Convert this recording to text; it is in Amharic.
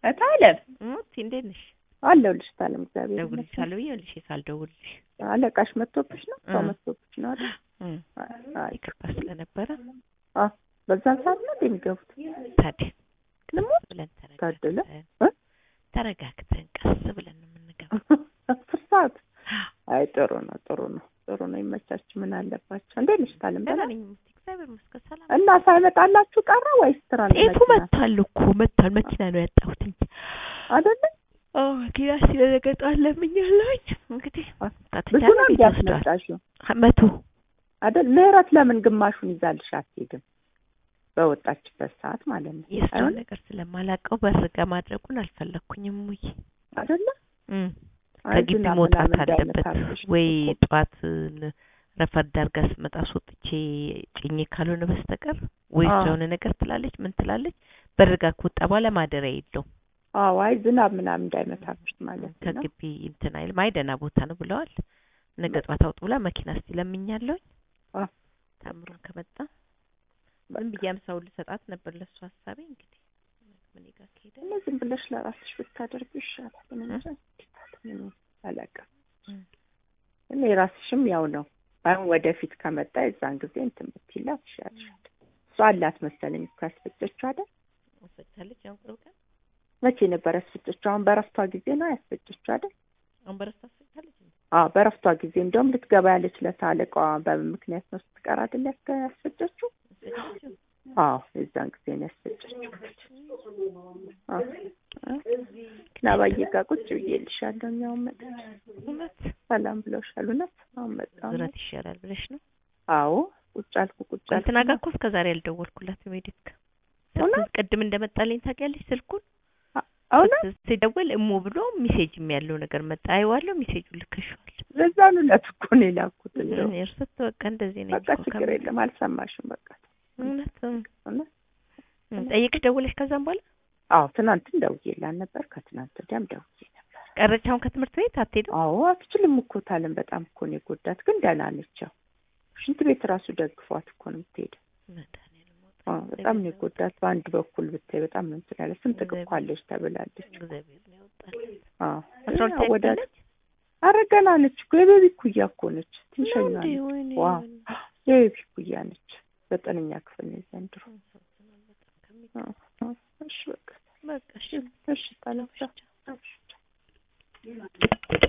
እታለም እሙት እንዴት ነሽ? አለሁልሽ እታለም እግዚአብሔር ይመስገን። ደውልልሻለሁ ብዬሽ ሳልደውልልሽ አለቃሽ መጥቶብሽ ነው? ሰው እ። መጥቶብሽ ነው አይደል? እም፣ አይ ይቅርታ ስለነበረ አ በዛን ሰዓት ነው እንደ የሚገቡት? ታዲያ ልሞት ብለን ታደለ ተረጋግተን እ? ተረጋግተን ቀስ ብለን ነው የምንገባው። አስር ሰዓት አይ ጥሩ ነው ጥሩ ነው ጥሩ ነው ይመቻች ምን አለባቸው እንዴት ነሽ ታለም ደህና ደህና ነኝ እሙት፣ እግዚአብሔር ይመስገን ሰላም እና ሳይመጣላችሁ ቀረ ወይስ ትራንስ ጤፉ መጥቷል እኮ መጥቷል። መኪና ነው ያጣሁት እንጂ አይደለ አዎ መኪና ስለነገጣ ለምኛለሁኝ። እንግዲህ ብዙ ነው ቤት ወስዷል። እንዲያስመጣሽው መቶ አይደል ምህረት ለምን ግማሹን ይዛልሽ አትሄድም በወጣችበት ሰዓት ማለት ነው የእሷን አይሆንም? ነገር ስለማላውቀው በርጋ ማድረጉን አልፈለኩኝም። ሙይ አይደለ እም አይ ከግቢ ዝናብ መውጣት ምናምን አለበት እንዳይመታብሽ ወይ እኮ። ጠዋት ን- ረፈድ አድርጋ ስመጣ አስወጥቼ ጭኜ ካልሆነ በስተቀር ወይ አዎ። እሷ የሆነ ነገር ትላለች ምን ትላለች። በርጋ ከወጣ በኋላ ማደሪያ የለውም። አዎ አይ ዝናብ ምናምን እንዳይመታብሽ ማለት ነው ከግቢ እንትን አይልም። አይ ደህና ቦታ ነው ብለዋል። ነገ ጠዋት አውጡ ብላ መኪና እስቲ ለምኛለሁኝ። አ ታምሩን ከመጣ ዝም ብዬ አምሳው ልሰጣት ነበር ለእሱ ሀሳቤ እንግዲህ ምን ጋር ከሄደ እኔ ዝም ብለሽ ለራስሽ ብታደርጊ ይሻላል። እኔ እንጃ ምን አላውቅም። እም። እኔ ራስሽም ያው ነው አሁን ወደፊት ከመጣ የዛን ጊዜ እንትን ብትይላት ይሻልሻል። እሷ አላት መሰለኝ እኮ ያስፈጨችው አይደል? ወሰቻለች አሁን ቅርብ ቀን መቼ ነበር ያስፈጨችው? አሁን በረፍቷ ጊዜ ነው ያስፈጨችው አይደል? አሁን በረስታ ወሰቻለች አዎ በረፍቷ ጊዜ እንደውም ልትገባ ያለች ለታ አለቃዋ በምን ምክንያት ነው ስትቀር አይደል ያስከ- ያስፈጨችው? ወሰቻለች አዎ የዛን ጊዜ ነው ያስፈጨችው። አዎ ናባዬ ጋር ቁጭ ብዬልሻለሁ። እኛው መጣች እውነት ሰላም ብለውሻል። እውነት አሁን መጣሁ። ዝረት ይሻላል ብለሽ ነው አዎ ቁጭ አልኩ ቁጭ አልኩ። እንትና ጋር እኮ እስከ ዛሬ አልደወልኩላትም ሜዲክ ጋር እውነት? ቅድም እንደመጣልኝ ታውቂያለሽ ስልኩን እውነት ሲደወል እሞ ብሎ ሚሴጅም ያለው ነገር መጣ አይዋለሁ ሚሴጁ ልከሽዋል ለዛኑ ዕለት እኮ ነው የላኩት። እንደው እኔ እርሱት በቃ እንደዚህ ነው በቃ ችግር የለም አልሰማሽም። በቃ እውነት እውነት እም፣ ጠይቅሽ ደውለሽ ከዛም በኋላ አዎ ትናንትም ደውዬላት ነበር፣ ከትናንት ወዲያም ደውዬ ነበር። ቀረች አሁን ከትምህርት ቤት አትሄድም አዎ አትችልም እኮ ታለም በጣም እኮ ነው የጎዳት፣ ግን ደህና ነች። ያው ሽንት ቤት ራሱ ደግፏት እኮ ነው የምትሄደው። መድኃኒዓለም ወጣ። አዎ በጣም ነው የጎዳት። በአንድ በኩል ብታይ በጣም ነው እንትን ያለ ስንጥቅ እኮ አለች ተብላለች። እግዚአብሔር ነው ያወጣል አዎ አስራ ሁለት ወደ ያለች ኧረ ገና ነች እኮ የቤቢ ኩያ እኮ ነች። ትንሸኛ እንዴ ነች። ወይኔ ዋ ወይኔ። የቤቢ ኩያ ነች። ዘጠነኛ ክፍል ነው ዘንድሮ። አዎ፣ አዎ። እሺ በቃ በቃ እሺ እሺ ታለም ቻው። እሺ